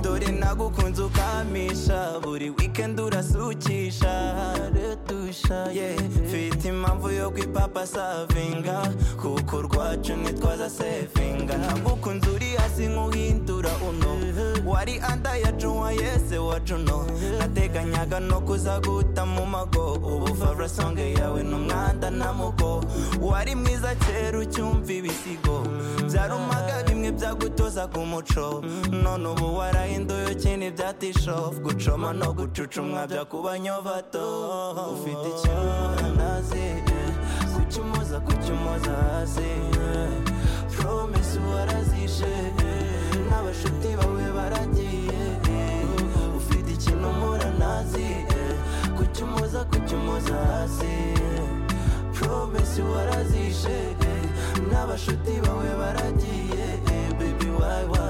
dore nagukunze ukamisha buri weekend urasukisha retusha yeah mfite impamvu yo kwipapa savinga kuko urwacu ntitwaza sevinga nagukunze uri hasi nk'uhindura uno wari anda yacuwa yese wacu no nateganyaga no kuza guta mu mago ubu favra songe yawe n'umwanda na mugo wari mwiza kera ucyumva ibisigo byarumaga bimwe byagutozaga umuco none ubu warahinduye ukina ibyatishofu gucoma no gucucumwa bya kuba nyovato ufite ikintu umunanazi kucyumoza kucyumoza hasi promisi warazishe n'abashuti bawe baragiye ufite ikintu umunanazi kucyumoza kucyumoza hasi promisi warazishe n'abashuti bawe baragiye baby why why